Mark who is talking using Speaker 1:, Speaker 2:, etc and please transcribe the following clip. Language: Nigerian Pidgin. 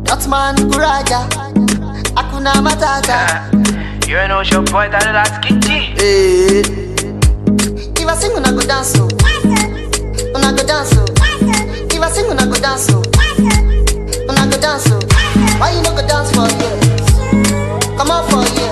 Speaker 1: Dotman Kuraja, Akuna Matata.
Speaker 2: You know your boy that last kitty.
Speaker 1: Eh. If I sing, una go dance, oh. Una go dance, oh. If I sing, una go dance, oh. Una go dance, oh. Why you no go dance for you? Come on for you.